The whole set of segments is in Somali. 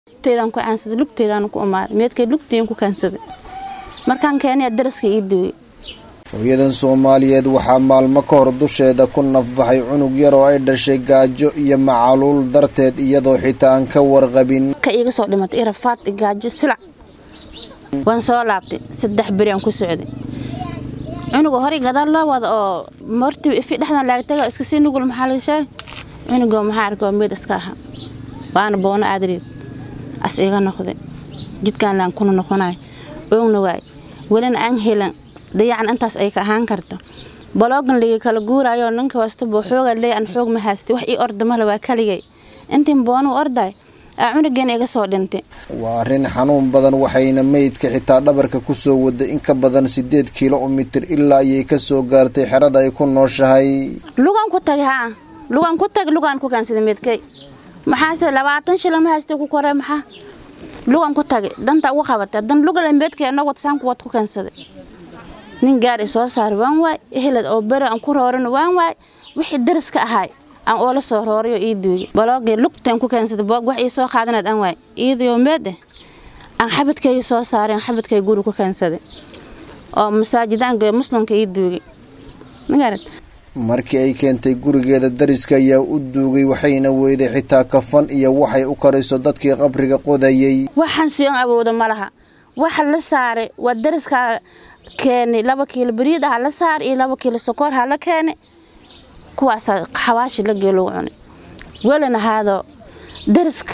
lugteedaan ku caansaday lugteedaan ku umaaday meedkay lugteen ku kaansaday markaan keenaya daraska ii duugay hooyadan soomaaliyeed waxaa maalmo ka hor dusheeda ku nafbaxay cunug yar oo ay dhashay gaajo iyo macaluul darteed iyadoo xitaa aan ka warqabin ka iiga soo dhimatay irafaad gaajo silac waan soo laabtay saddex beri aan ku socday cunuga horay gadaal loo wada oo martii ifi dhexdan laagtaga iska sii nugul maxaa laga sheegay cunugoo maxaa arkay waa meed iska ahaa waana boono aadreed as iga noqday jidkaan laan kuna noqonay oogna waay welina aan helan dayacan intaas ay ka ahaan karto baloogan ligi kala guurayo ninka wastaba xooga leey aan xoog ma haystay wax ii orda male waa kaligay intiin boonu orday aa cunugeena iga soo dhintay waa arrin xanuun badan waxayna meydka xitaa dhabarka ku soo waday in ka badan siddeed kilomitir ilaa ayay ka soo gaartay xerada ay ku nooshahay lugaan ku tagay haa lugaan ku tagay lugaan ku kaansaday meedkay maxaase labaatan shila ma haystay ku koree maxaa lugaan ku tagay danta ugu qabatay dan lugale meedkay anoo watasaanku wad ku kaansaday nin gaar i soo saar waan waay ehelad oo beri aan ku rooran waan waay wixii dariska ahaay aan oola soo rooriyo ii duugay baloogii lugtaan ku keensaday boog wax ii soo qaadanayd aan waay iidayoo meed eh aan xabadkayga soo saaray aan xabadkayga guri ku keensaday oo masaajidaanka muslimka ii duugay magarat markii ay keentay gurigeeda dariska ayaa u duugay waxayna weyday xitaa kafan iyo waxay u kariso dadkii qabriga qodayay waxaan siyon awooda ma laha waxa la saaray waa dariskaa keenay laba kiilo bariid ah la saar iyo laba kiilo sokoor ha la keenay kuwaasa xawaashi la geelo cunay welina haado dariska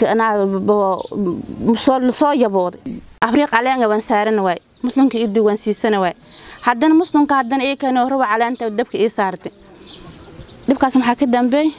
soo yabooday abriiq caleenga waan saarana waay muslimka ii duwan siisana waay haddana muslimka haddana ii keenay raba caleenta dabka ii saartay dhibkaas maxaa ka dambeey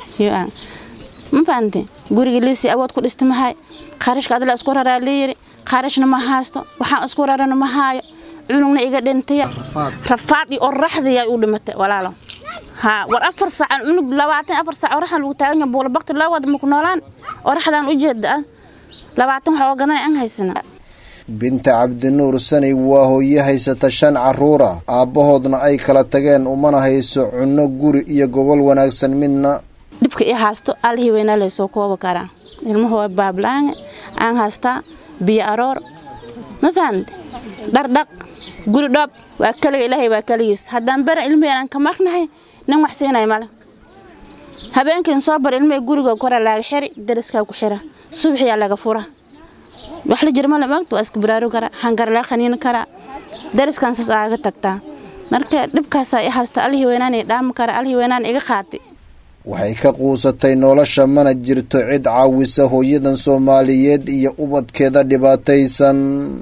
ma fahamtay guriga liisii awood ku dhista mahay qarashka adla isku raraa layiri qarashna ma haysto waxaan isku rarana ma haayo cunugna iga dhintaya rafaad iyo oraxdaya u dhimatay walaalo haa war afar saac cunug labaatan afar saac oraxdan lagu taagan yahay buula bakti loo wada maku noolaan oraxdan u jeeda labaatan wax oo gadan aan haysana binta cabdinuur sanay waa hooye haysata shan caruura aabbahoodna ay kala tageen umana hayso cunno guri iyo gogol wanaagsan midna dhibka ii haasto allihii weynaa laysoo kooba karaa ilmuhu waa baablaange aan haystaa biyo aroor ma fahamte dhardhaq guri dhoob waa kaliga ilaahay waa kaligiis haddaan bara ilmihii aan ka maqnahay nin wax siinay male habeenkiin soo bar ilmihii guriga kora laaga xiri dariskaa ku xira subaxiyaa laga fura wax la jir male maagta waa iska baraaru karaa hangar laa khaniin karaa dariskan saas aaga tagtaa marka dhibkaasaa i haysta allihii weynaan i dhaami kara allihii weynaan iga qaatay waxay ka quusatay nolosha mana jirto cid caawisa hooyadan soomaaliyeed iyo ubadkeeda dhibaataysan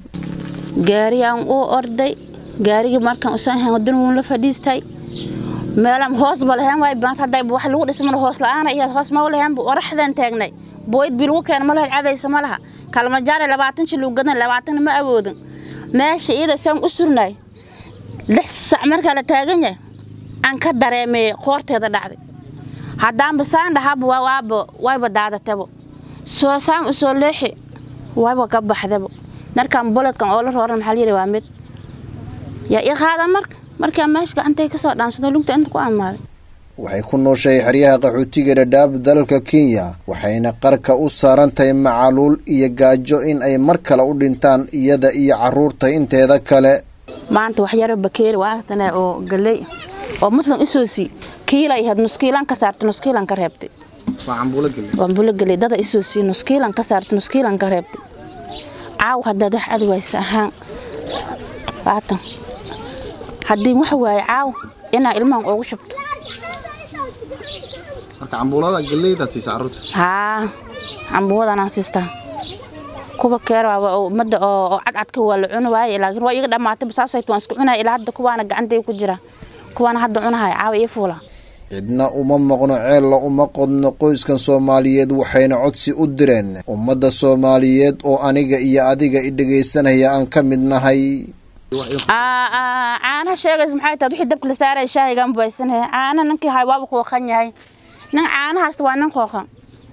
gaariyaan uu orday gaarigii markaan usoo ahayn wadan wuun la fadhiistay meelaan hoosba lahayn waay maanta hadday wax lagu dhismana hoos la-aana iyo hoos ma lahayn oraxdan taagnay booyd bii lagu keena ma lahayd cabaysa ma laha kalmajaare labaatan shil lagu gadan labaatanna ma awoodin meesha iyada saan u surnay lix sac markaa la taagan yahay aan ka dareemay qoorteeda dhacday haddaanba saan dhahaba waaba wayba daadatabo soo saan usoo leexi wayba ka baxdabo markaan boledkan oo la rooran maxaa layidhi waa mid yaa ii qaada marka markaa meesha gacantay ka soo dhaansado lugta inta ku amaaday waxay ku nooshahay xeryaha qaxootiga dhadhaab dalalka kenya waxayna qarka u saaran tahay macaluul iyo gaajo in ay mar kale u dhintaan iyada iyo caruurta inteeda kale maanta waxyaro bakeeri waatane oo galey oo muslim isoo sii kiila ahayd nuskiilan ka saartay nuskiilan ka reebtay waa cambuulo geley dada isoo sii nuskiilan ka saartay nuskiilan ka reebtay caaw haddaad wax adi waysa ahaan waatan haddii wax waaye caaw inaa ilmahan ugu shubto haa cambuuladaan siistaa kuwa keerwaaba ummadda oo cadcadka waa la cuni waaye laakiin waa iga dhammaatay basaasayt waan isku cunaya ilaa hadda kuwaana gacantay ku jira kuwaana hadda cunahaya caawa ii fuula cidna uma maqno ceella uma qodno qoyskan soomaaliyeed waxayna codsi u direen ummadda soomaaliyeed oo aniga iyo adiga i dhegaysanaya aan ka mid nahay caanaha sheegays maxay tahay wixii dabka la saaraya shaahigaan bubaysanaya caana ninkii hay waaba qooqan yahay nin caanahaasta waa nin qooqan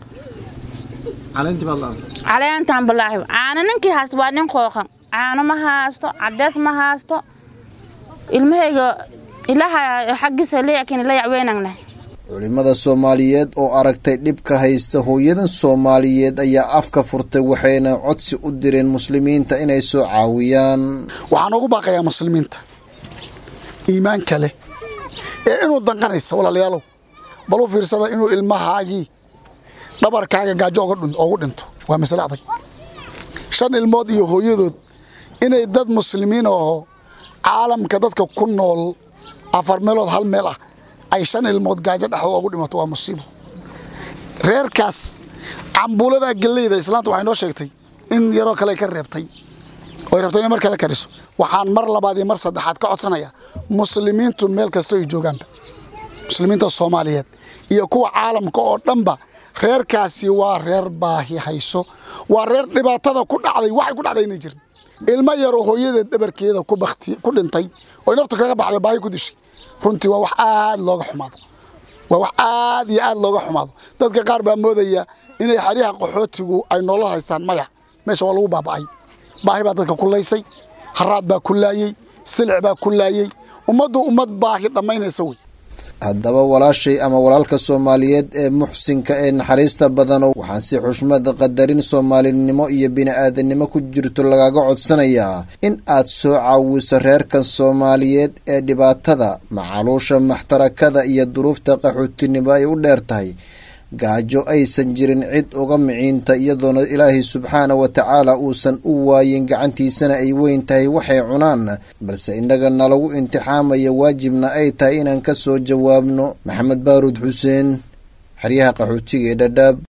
caleentaan balaahi caana ninkii haasta waa nin qooqan caano ma haasto cadees ma haasto ilmahayga ilaaha xaggiisa leeyakin la yacweynangnah culimmada soomaaliyeed oo aragtay dhibka haysta hooyadan soomaaliyeed ayaa afka furtay waxayna codsi u direen muslimiinta inay soo caawiyaan waxaan ugu baaqayaa muslimiinta iimaanka leh ee inuu danqanaysa walaalayaalow bal u fiirsada inuu ilmahaagii dhabarkaaga gaajo oogu dhinto waa masale adag shan ilmood iyo hooyadood inay dad muslimiin aho caalamka dadka ku nool afar meelood hal meel ah ay shan ilmood gaajo dhexdooda ogu dhimato waa musiibo reerkaas cambuuladaa geleyda islaanta waxay noo sheegtay in yaroo kale ka reebtay oy rabtay inay mar kale kariso waxaan mar labaad iyo mar saddexaad ka codsanayaa muslimiintu meel kastoo ay joogaanba muslimiinta soomaaliyeed iyo kuwa caalamka oo dhanba reerkaasi waa reer baahi hayso waa reer dhibaatada ku dhacday waxay ku dhacday inay jirin ilmo yaroo hooyadeed dhabarkeeda ku dhintay oy naftu kaga baxday baahi ku dishay runtii waa wax aad looga xumaado waa wax aad iyo aad looga xumaado dadka qaar baa moodaya inay xeryaha qaxootigu ay nolol haystaan maya meesha waa lagu baaba'ay baahi baa dadka ku laysay haraad baa ku laayey silic baa ku laayey ummaddu ummad baahi dhammaynaysa wey haddaba walaashay ama walaalka soomaaliyeed ee muxsinka ee naxariista badano waxaan si xushmad qadarin soomaalinimo iyo bini-aadanimo ku jirto lagaga codsanayaa in aad soo caawiso reerkan soomaaliyeed ee dhibaatada macaluusha maxtarakada iyo duruufta qaxootinimo ay u dheer tahay gaajo aysan jirin cid uga miciinta iyadoona ilaahay subxaana wa tacaala uusan u waayin gacantiisana ay weyn tahay waxay cunaan balse innaga nalagu intixaamaya waajibna ay tahay inaan ka soo jawaabno maxamed baaruud xuseen xeryaha qaxootiga ee dhadhaab